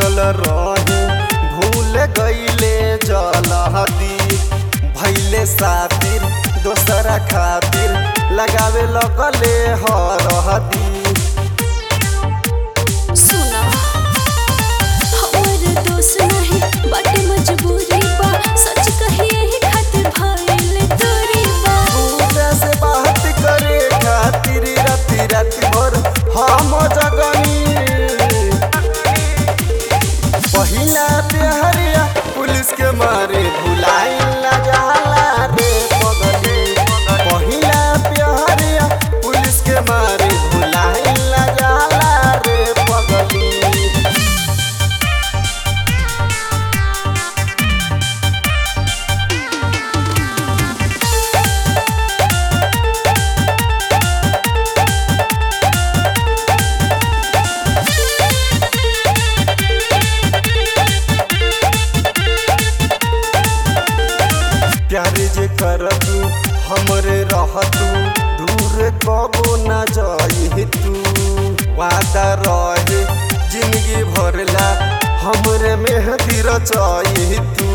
पूछल रही भूल गईले जलहदी भैले सातिर दोसरा खातिर लगावे लगले हरहदी सुना हमर दोष नहीं बाटे मजबूरी बा सच कहिए ही खातिर भइल दूरी बा दूसरे से बात करे खातिर राति राति भर हम जगनी पहिला प्यारिया पुलिस के मारे भुलाई न जाला रे पगली पहिला प्यारिया पुलिस के मारे भुलाई न जाला रे पगली प्यार जे करतू हमरे रहतू दूर कबो न जाई तू वादा रहे जिंदगी भरला हमरे मेहदी रचाई तू